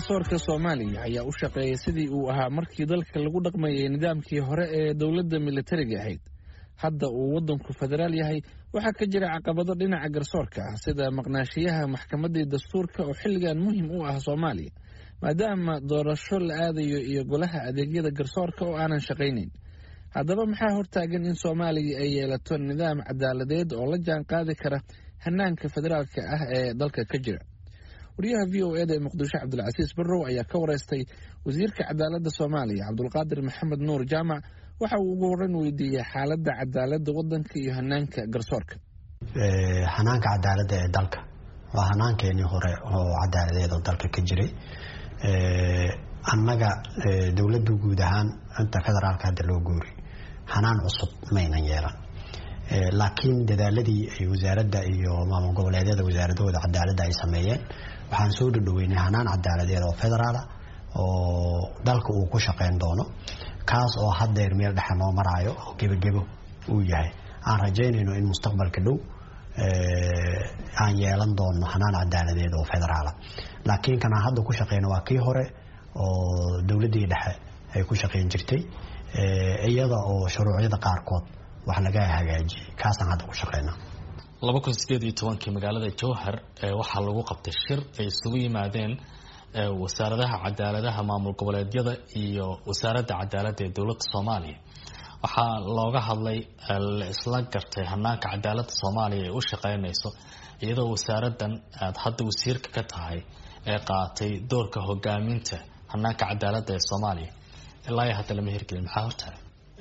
garsoorka soomaaliya ayaa u shaqeeyay sidii uu ahaa markii dalka lagu dhaqmayay nidaamkii hore ee dowladda militariga ahayd hadda uu waddanku federaal yahay waxaa ka jira caqabado dhinaca garsoorka ah sida maqnaashiyaha maxkamaddii dastuurka oo xilligan muhim u ah soomaaliya maadaama doorasho la aadayo iyo golaha adeegyada garsoorka oo aanan shaqaynayn haddaba maxaa hortaagan in soomaaliya ay yeelato nidaam cadaaladeed oo la jaan qaadi kara hanaanka federaalka ah ee dalka ka jira wariyaha v o eda ee muqdisho cabdulcasiis barrow ayaa ka wareystay wasiirka cadaaladda soomaaliya cabdulqaadir maxamed nuur jaamac waxa uu ugu horreyn weydiiyey xaaladda cadaaladda waddanka iyo hanaanka garsoorka hanaanka cadaaladda ee dalka waa hanaankeenii hore oo cadaaladeed oo dalka ka jiray annaga dowladda guud ahaan inta federaalka hadda loo guuri hanaan cusub maynan yeelan laakiin dadaaladii ay wasaaradda iyo maamul goboleedyada wasaaradahooda cadaaladda ay sameeyeen waxaan soo dhadhoweynay hanaan cadaaladeed oo federaala oo dalka uu ku shaqeyn doono kaas oo haddeer meel dhexe noo maraayo oo gebagebo uu yahay aan rajaynayno in mustaqbalka dhow aan yeelan doono hanaan cadaaladeed oo federaala laakiin kanaan hadda ku shaqeyno waa kii hore oo dowladdii dhexe ay ku shaqeyn jirtay iyada oo shuruucyada qaarkood wax laga hagaajiyey kaasaan hadda ku shaqeynaa laba kun sideed iyo tobankii magaalada jowhar waxaa lagu qabtay shir ay isugu yimaadeen wasaaradaha cadaaladaha maamul goboleedyada iyo wasaaradda cadaaladda ee dowladda soomaaliya waxaa looga hadlay la isla gartay hanaanka cadaaladda soomaaliya ay u shaqeynayso iyadoo wasaaraddan aada hadda wasiirka ka tahay ee qaatay doorka hogaaminta hanaanka cadaaladda ee soomaaliya ilaa iyo hadda lama hirgelin maxaa hortahay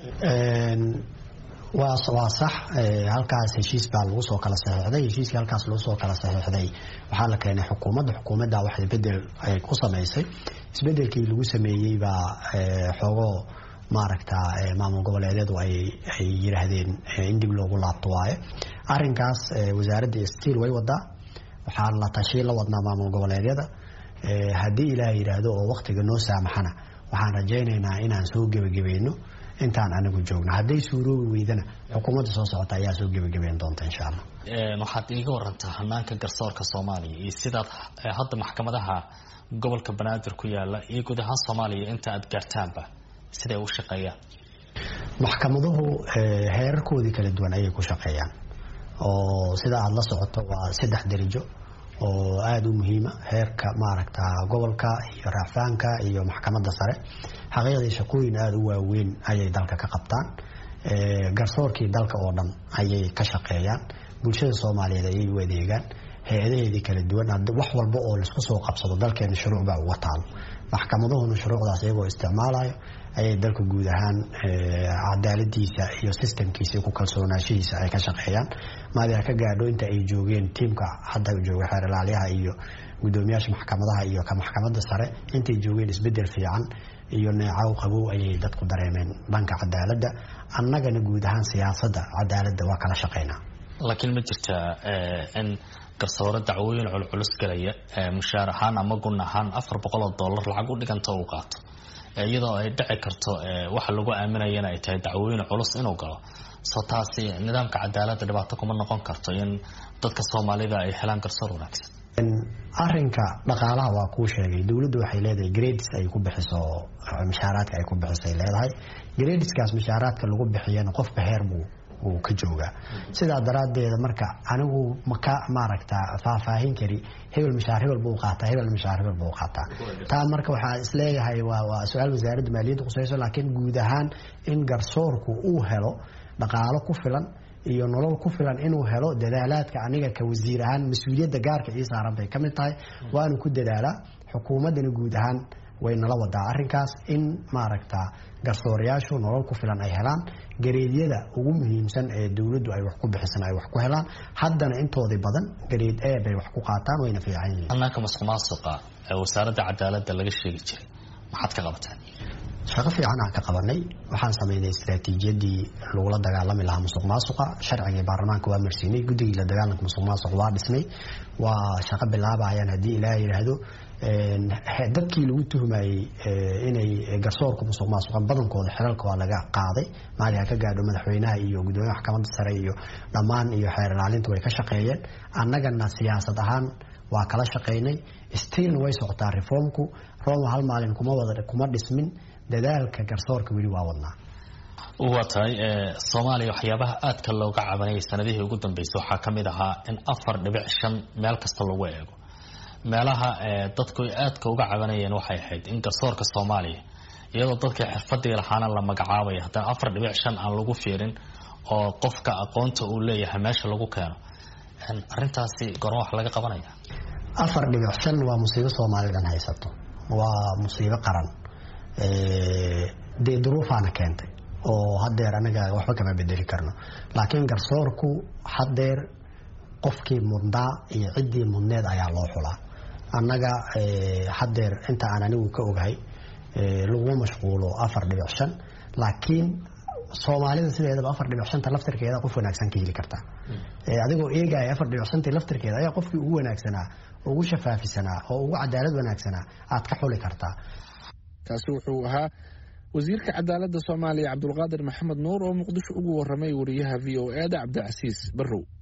waa sax halkaas heshiis baa lagu soo kala saxiixday heshiiskii halkaas lagu soo kala saxiixday waxaa la keenay xukuumadda xukuumadda wax isbedel ay ku samaysay isbedelkii lagu sameeyey baa xoogoo maaragta maamul goboleedyadu ay yiraahdeen in dib loogu laabto waaye arinkaas wasaaradda stiil way wadaa waxaa la tashi la wadnaa maamul goboleedyada haddii ilaah yidhaahdo oo waktiga noo saamaxana waxaan rajaynaynaa inaan soo gebagabayno intaan anigu joogno hadday suuroobi weydana xukuumadda soo socota ayaa soo gebagabeyn doonta insha allah waxaad iiga warantaa hanaanka garsoorka soomaaliya iyo sidaad hadda maxkamadaha gobolka banaadir ku yaala iyo guud ahaan soomaaliya inta aad gaartaanba siday u shaqeeyaan maxkamaduhu heerarkoodii kala duwan ayay ku shaqeeyaan oo sida aada la socoto waa saddex derijo oo aada u muhiima heerka maaragta gobolka iyo raacfaanka iyo maxkamadda sare xaqiiqdii shaqooyin aada u waaweyn ayay dalka ka qabtaan garsoorkii dalka oo dhan ayay ka shaqeeyaan bulshada soomaaliyeed ayay u adeegaan hay-adaheedii kala duwan wax walba oo laisku soo qabsado dalkeena shuruuc baa uga taalo maxkamaduhuna shuruucdaas iyagoo isticmaalayo ayay dalka guud ahaan cadaaladiisa iyo sistamkiisa ku kalsoonaashihiisa ay ka shaqeeyaan maadi ka gaadho inta ay joogeen tiimka hadda jooga xeer ilaalyaha iyo gudoomiyaasha maxkamadaha iyo ka maxkamadda sare intay joogeen isbedel fiican iyo neecaw qabow ayay dadku dareemeen dhanka cadaaladda annagana guud ahaan siyaasadda cadaaladda waa kala shaqeynaa laakiin ma jirtaa in garsoore dacwooyin culculus galaya mushaar ahaan ama gun ahaan afar boqol oo dollar lacag u dhiganta uu qaato iyadoo ay dhici karto waxa lagu aaminayana ay tahay dacwooyin culus inuu galo soo taasi nidaamka cadaaladda dhibaato kuma noqon karto in dadka soomaalida ay helaan garsoor wanaagsan arinka dhaqaalaha waa kuu sheegay dowladdu waxay leedahay grades ay ku bixiso mushaaraadka ay ku bixisay leedahay gradeskaas mushaaraadka lagu bixiyana qofba heer buu uu ka joogaa sidaa daraaddeeda marka anigu maka maaragta faahfaahin kari hebel mishaar hebel buu qaataa hebel mishaar hebel buu qaataa taa marka waxaa isleeyahay waa waa su-aal wasaaradda maaliyadda qusayso laakiin guud ahaan in garsoorku uu helo dhaqaalo ku filan iyo nolol ku filan inuu helo dadaalaadka aniga ka wasiir ahaan mas-uuliyadda gaarka ii saaran bay ka mid tahay waanu ku dadaalaa xukuumaddana guud ahaan way nala wadaa arinkaas in maaragta garsoorayaashu nolol ku filan ay helaan gareedyada ugu muhiimsan ee dowladdu ay wax ku bixisan ay wax ku helaan haddana intoodii badan gareed e bay wax ku qaataan wayna fiican yihiin hanaanka masuq maasuqa ee wasaaradda cadaaladda laga sheegi jiray maxaad ka qabataan shaqo fiican aan ka qabanay waxaan samaynay istaraatiijiyadii lagula dagaalami lahaa musuq maasuqa sharcigii baarlamaanka waa marsiinay guddigii la dagaalanka musuq maasuq waa dhisnay waa shaqo bilaabayaan haddii ilaah yidhaahdo dadkii lagu tuhmayey inay garsoorka musuq maasuqan badankooda xilalka waa laga qaaday maali ha ka gaadho madaxweynaha iyo gudoomiyaha maxkamadda sare iyo dhammaan iyo xeer ilaalinta way ka shaqeeyeen annagana siyaasad ahaan waa kala shaqaynay stilna way socotaa reformku roma hal maalin kuma wada kuma dhismin dadaalka garsoorka weli waa wadnaa waa tahay soomaaliya waxyaabaha aadka looga cabanayay sanadihii ugu dambeysay waxaa ka mid ahaa in afar dhibic shan meel kasta lagu eego meelaha dadku ay aadka uga cabanayeen waxay ahayd in garsoorka soomaaliya iyadoo dadka xirfadii lahaana la magacaabaya haddana afar dhibic shan aan lagu fiirin oo qofka aqoonta uu leeyahay meesha lagu keeno arintaasi goorma wax laga qabanaya afar dhibic shan waa musiibo soomaalidan haysato waa musiibo qaran dee duruufaana keentay oo hadeer anaga waxba kama bedeli karno laakiin garsoorku hadeer qofkii mudnaa iyo ciddii mudneed ayaa loo xulaa annaga hadeer inta aan anigu ka ogahay laguma mashquulo afar dhibic shan laakiin soomaalida sideedaba afar dhibic shanta laftirkeeda qof wanaagsan ka heli kartaa adigoo eegaya afar dhibic shantii laftirkeeda ayaa qofkii ugu wanaagsanaa ugu shafaafisanaa oo ugu cadaalad wanaagsanaa aad ka xuli kartaa kaasi wuxuu ahaa wasiirka cadaaladda soomaaliya cabdulqaadir maxamed nuur oo muqdisho ugu waramay wariyaha v o e da cabdicasiis barrow